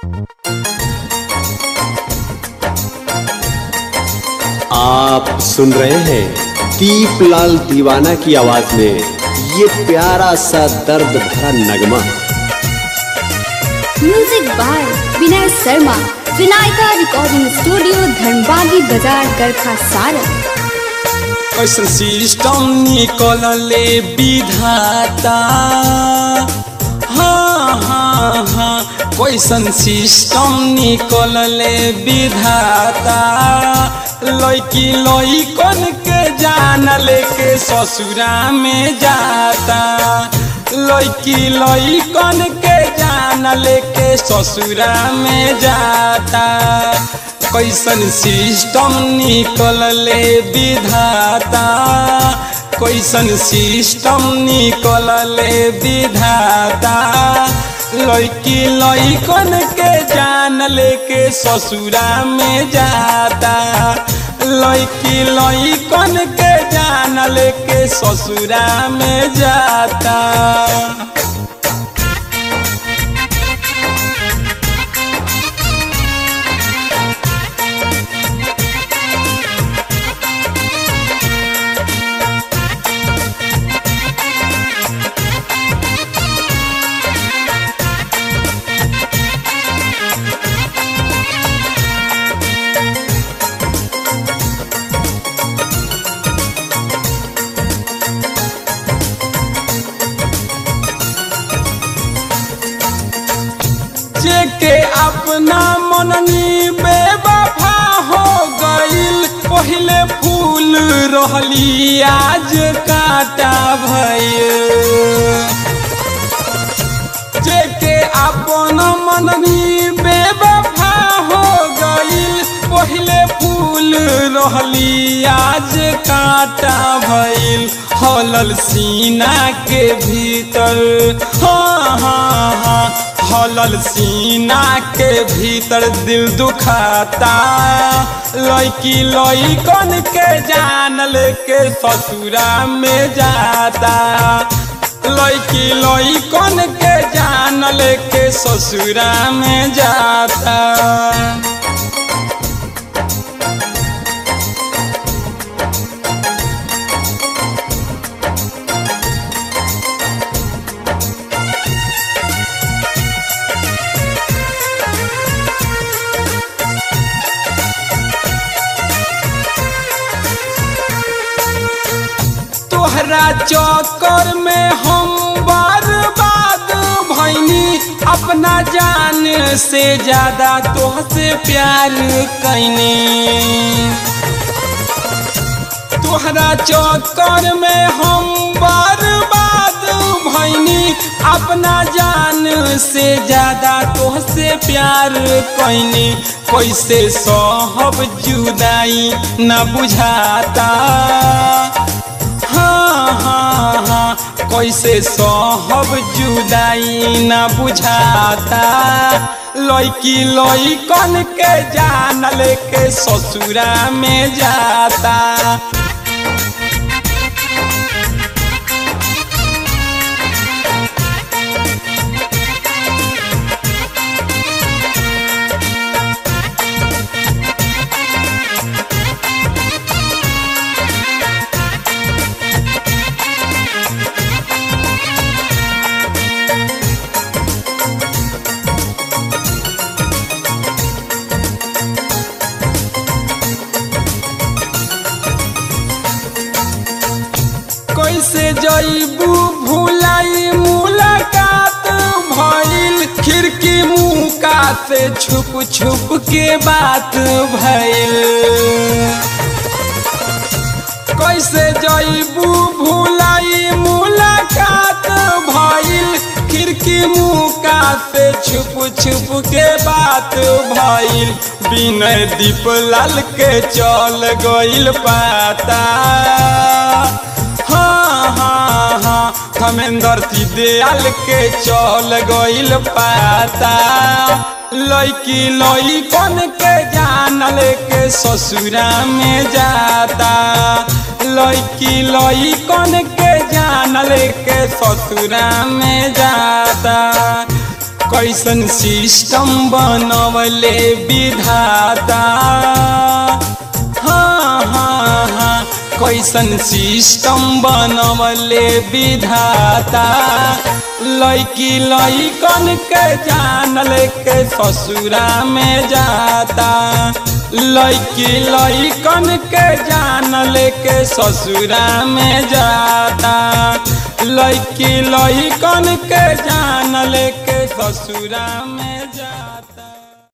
आप सुन रहे हैं दीपलाल दीवाना की आवाज में ये प्यारा सा दर्द भरा नगमा music by Vinay Sharma Vinayaka recording studio Dhanbagi बाजार गरखा सारण कैसन सिस्टम निकलले विधाता हाँ हाँ हाँ कैसन सिस्टम निकलले विधाता लड़की लड़कन के जान लेके ससुरा में जाता लड़की लड़कन के जान लेके ससुरा में जाता कैसन सिस्टम निकलले विधाता कैसन सिस्टम निकलले विधाता लड़की लड़कन के जान लेके ससुरा में जाता लड़की लड़कन के जान लेके ससुरा में जाता जेके अपना मननी बेवफा हो गईल पहले फूल रहली आज काटा भइल जेके अपन मननी बेवफा हो गईल पहले फूल रहली आज काटा भइल हलल सीना के भीतर हाँ हाँ हाँ हलल सीना के भीतर दिल दुखाता लड़की लड़कन के जान लेके ससुरा में जाता लड़की लड़कन के जान लेके ससुरा में जाता तोहरा चक्कर में हम बर्बाद भैनी अपना जान से ज्यादा तोहसे प्यार कैनी तोहरा चक्कर में हम बर्बाद भैनी अपना जान से ज्यादा तोहसे प्यार कैनी कैसे सहब जुदाई न बुझाता हाँ हाँ हाँ कैसे सहब जुदाई न बुझाता लड़की लड़कन के जान लेके ससुरा में जाता कैसे जईबू भूलाई मुलाकात भइल खिड़की मुका से छुप छुप के बात भइल कैसे जईबू भूलाई मुलाकात भइल खिड़की मुका से छुप छुप के बात भइल बिनय दीपलाल के चल गइल पाता हाँ हाँ हाँ धमेंद्र दयाल के चल गइल पाता लड़की लड़कन के जान लेके ससुरा में जाता लड़की लड़कन के जान लेके ससुरा में जाता कैसन सिस्टम बनवले विधाता हाँ हाँ हाँ कैसन सिस्टम बनवले विधाता लैकी लैकन के जानल के ससुरा में जाता लैकी लैकन के जानल के ससुरा में जाता लैकी लैकन के जानल के ससुरा में जाता